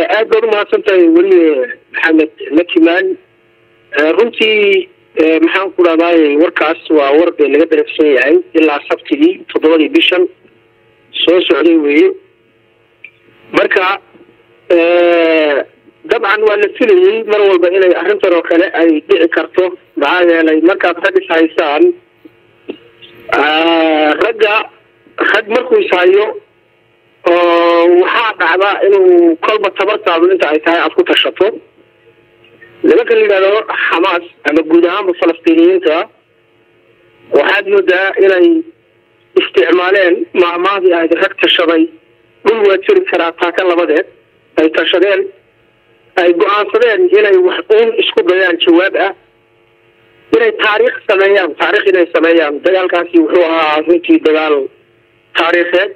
aad baad umahadsan tahay weli maxamed lakimaan runtii maxaan ku dhahdaay warkaas waa war bee laga daragsan yahay ilaa sabtigii toddobadii bishan soo socday weeye marka dabcan waa la filayey mar walba inay arrintan oo kale ay dhici karto maxaa yeelay markaad rag is haysaan ragga rag markuu is hayo oo waxaa dhacda inuu kolba tabartaadu inta ay tahay aada ku tashato nimanka la yidhahdo xamaas ama guud ahaanba falastiiniyiinta waxaad moodaa inay isticmaaleen maamahdii ahayd rag tashaday dhul waa jiri karaa taaka labadeed ay tashadeen ay go-aansadeen inay wax uun isku dayaan jawaab ah inay taariikh sameeyaan taarikh inay sameeyaan dagaalkaasi wuxuu ahaa runtii dagaal taariikheed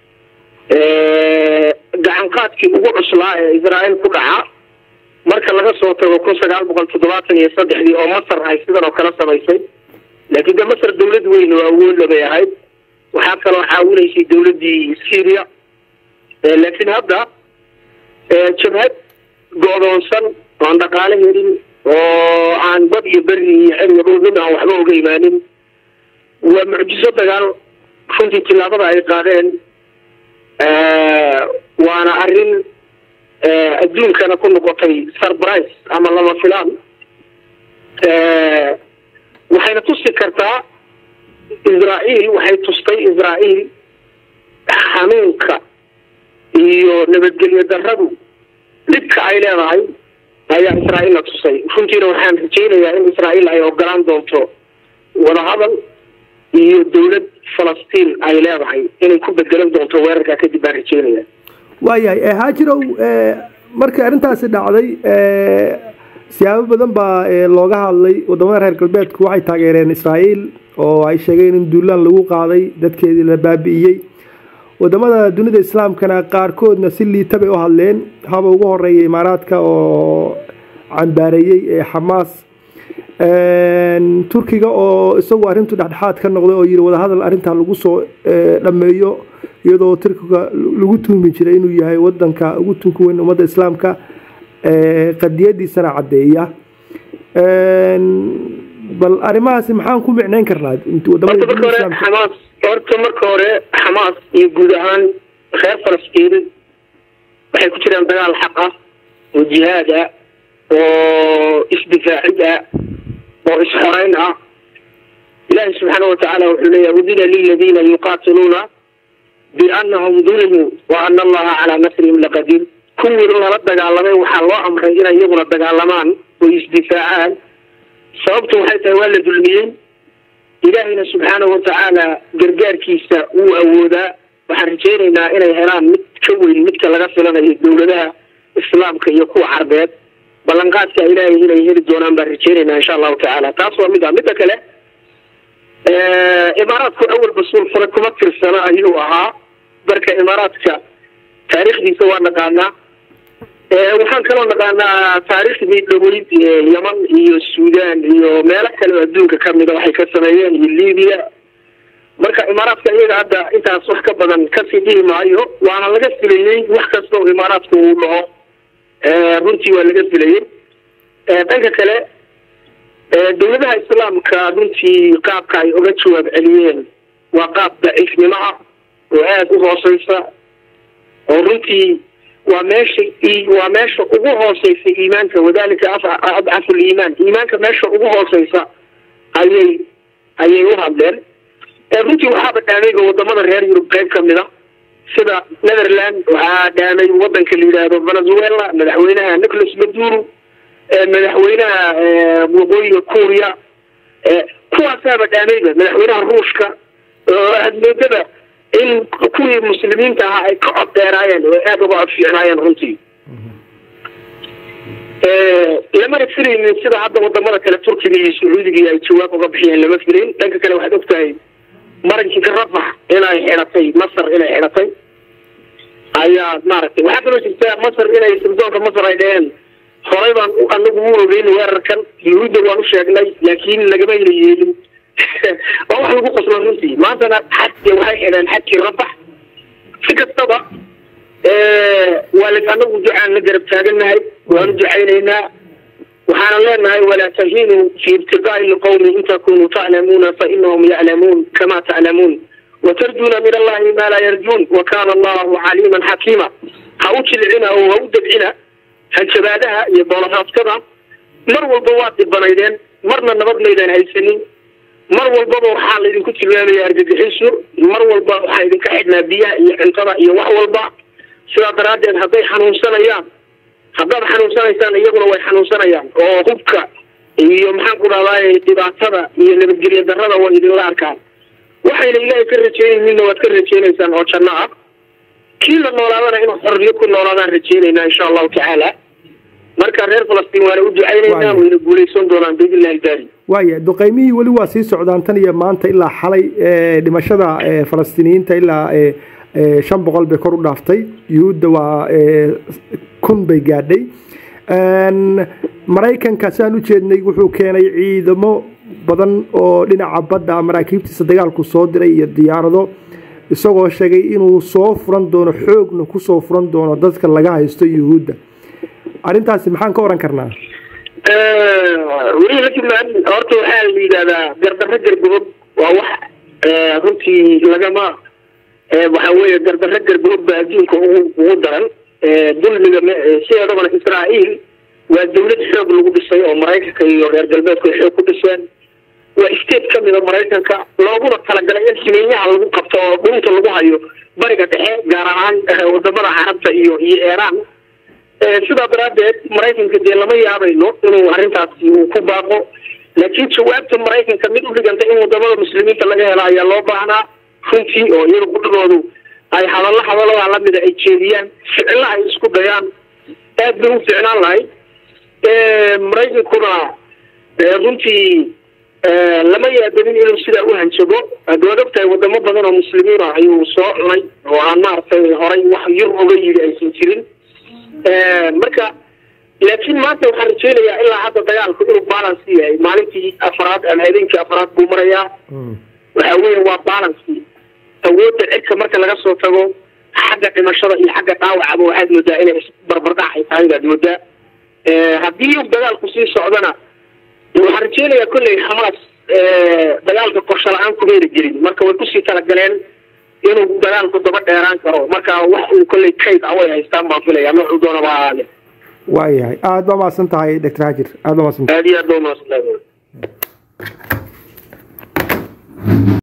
gacanqaadkii ugu cuslaa ee israael ku dhaca marka laga soo tago kun sagaal boqol toddobaatan iyo saddexdii oo masar ay sidan oo kale samaysay laakiin de masar dawlad weyn oo awoodla bay ahayd waxaa kaloo caawinaysay dawladdii syria laakiin hadda jabhad go-doonsan oo aan dhaqaale helin oo aan bad iyo beri iyo xeriga dhul mid aan waxba oga imaanin waa mucjiso dagaal runtii tillaabada ay qaadeen waana arrin adduunkana ku noqotay surprise ama lama filaan waxayna tusi kartaa israael waxay tustay israael xanuunka iyo nabadgelyo daradu dhibka ay leedahay ayaa israael la tusay runtiina waxaan rajaynayaa in israael ay ogolaan doonto wadahadal iyo dawlad falastiin ay leedahay inay ku bedelan doonto weerarkaa kadib baan rajeynaya waayahay haajirow markii arrintaasi dhacday siyaabo badan baa looga hadlay wadamada reer galbeedku waxay taageereen israael oo ay sheegeen in duulaan lagu qaaday dadkeedii la baabi'iyey wadamada dunida islaamkana qaarkoodna si liita bay u hadleen haba ugu horeeya imaaraadka oo cambaareeyey ee xamaas turkiga oo isagu arrintu dhexdhexaad ka noqday oo yidhi wadahadal arrintaa lagu soo dhammeeyo iyadoo turkiga lagu tuhmi jiray inuu yahay wadanka ugu tunka weyn ummadda islaamka qadiyadiisana caddeeya bal arrimahaasi maxaan ku micnayn karnaa xamaas horta marka hore xamaas iyo guud ahaan reer falastiin waxay ku jiraan dagaal xaq ah oo jihaad ah oo isdifaacid ah oo isxoreyn ah ilaahi subxaana watacaala wuxuu leeyahy udina liladiina yuqaatiluuna biannahum dulimuu wa ana allaha calaa nasrihim laqadiir kuwii lala dagaalamay waxaa loo amray inay iyaguna dagaalamaan oo isdifaacaan sababtu waxay tahay waa la dulmiyey ilaahayna subxaanahu watacaala gargaarkiisa wuu awoodaa waxaan rajaynaynaa inay helaan mid ka weyn midka laga filanayo dawladaha islaamka iyo kuwa carbeed ballanqaadka ilaahay inay heli doonaan baan rajaynaynaa insha allahu tacaala taas waa mid a midda kale imaaraadku awal basuul fure kuma tirsana ayuu ahaa marka imaaraadka taariikhdiisa waa naqaanaa waxaan kaloo naqaanaa taariikhdii dhaweyd yeman iyo suudan iyo meelo kale oo adduunka kamida waxay ka sameeyeen iyo libiya marka imaaraadka iyaga hadda intaas wax ka badan kasii dhihi maayo waana laga filayey wax kasta oo imaaraadku uu dhaho runtii waa laga filayey dhanka kale dawladaha islaamka runtii qaabka ay oga jawaab celiyeen waa qaab daciifnimo ah oo aada u hooseysa oo runtii waa meesha waa meesha ugu hooseysa iimaanka wadalika adcafu liimaan iimaanka meesha ugu hooseysa ayay ayay u hadleen runtii waxaaba dhaameyba wadamada reer yurub qeyb kamid a sida netherland waxaa dhaamay wadanka la yidhaahdo venezuela madaxweynaha nicolas maduro madaxweynaha waqooyiga kuuriya kuwaasaaba dhaameyba madaxweynaha ruushka oo admoodaba in kuwii muslimiinta ahaa ay ka cod dheeraayeen oo aada uga cod fiicnaayeen runtii lamana filaynin sida hadda wadamada kale turkiga iyo sacuudiga ay jawaab uga bixiyeen lama filayn dhanka kale waxaad ogtahay marankiga rafax inay xidhatay masar inay xidhatay ayaa maaragtay waxaa kaloo jirta masar inay sirdoonka masar ay dheheen horey baan anagu u ogeyn weerarkan yuhuudda waan u sheegnay laakiin lagama hela yeelin waa wax lagu qoslo runtii maantana xad waxay xidheen xadkii rabax si kastaba waa anagu ducaan la garab taagannahay waanu ducaynaynaa waxaana leenahay walaa tahinuu fi ibtiqaa'i lqawmi in takunuu taclamuuna fainahum yaclamuun kama taclamuun watarjuuna min allahi ma laa yarjuun wakana allahu caliiman xakiima ha u jilcina oo ha u dabcina hanjabaadaha iyo boolaraadkada mar walba waad dhibanaydeen marna nabad maydaan haysanin mar walbaba waxaa laydinku tilmaamaya argagixisu mar walba waxaa idinka xidhnaa biyaha iyo cuntada iyo wax walba sidaa daraaddeed hadday xanuunsanayaan haddaad xanuunsanaysaan iyaguna way xanuunsanayaan oo hubka iyo maxaan ku dhahdaay dhibaatada iyo nabadgelyo darrada way idinla arkaan waxayna ilaahay ka rajeynayninna waad ka rajeynaysaan oo janno ah kii la noolaadana inuu xorriyo ku noolaadaan rajeynaynaa insha allahu tacaala marka reer falastiin waana u ducaynaynaa wayna guulaysan doonaan biidnillahi daari waaya duqeymihii weli waa sii socdaan tan iyo maanta ilaa xalay dhimashada falastiiniyiinta ilaa shan boqol bay kor u dhaaftay yuhuudda waa kun bay gaadhay maraykanka saan u jeednay wuxuu keenay ciidamo badan oo dhinaca badda maraakiibtiisa dagaalku soo diray iyo diyaarado isagoo sheegay inuu soo furan doono xoogna kusoo furan doono dadka laga haysto yuhuudda arrintaasi maxaan ka oran karnaa weli lakimaan horta waxaa la yidhahdaa gardarro gargobob waa wax runtii lagama waxa weeye gardarro gargobob baa adduunka ugu ugu daran dulmiga sideedabana israa'iil waa dawlad xoog lagu dhisay oo maraykanka iyo reer galbeedku ay xoog ku dhiseen waa state ka mida maraykanka looguna talagalay in ximeenyaha lagu qabto oo dhunta lagu hayo bariga dhexe gaar ahaan wadamada carabta iyo iyo iiraan sidaa daraaddeed maraykanka dee lama yaabayno inuu arrintaasi uu ku baaqo laakiin jawaabta maraykanka mid u dhiganta in wadamada muslimiinta laga helo ayaa loo baahnaa runtii oo iyaga gudhigoodu ay hadallo hadaladaa lamida ay jeediyaan ficilla ay isku dayaan aad bay u ficnaan lahayd maraykankuna runtii lama yaabanin inuu sidaa u hanjabo waad ogtahay wadamo badan oo muslimiin ah ayuu soo cunay oo aan maaragtay horay wax yur oga yidhi aysan jirin marka laakiin maanta waxaan rajeynayaa ilaa hadda dagaalku inuu balance yahay maalintii afraad ama habeenkii afraad buu marayaa waxa weeye waa balance awoodda cirka marka laga soo tago xagga dhimashada iyo xagga dhaawacaba waxaad moodaa inay isbarbardhac ay tahay baad moodaa haddii dagaalku sii socdana waxaan rajeynayaa kolley xamaas dagaalka qorsho la-aan kumayna gelin marka way kusii talagaleen inuu dagaalku daba dheeraan karo marka wax uu kolley kayd ah way haystaan baan filaya noocuu doonaba ahaale waayahay aada baa mahadsan tahay doctor hajir aada baa mahadsan aad iyo aad baa mahadsantahay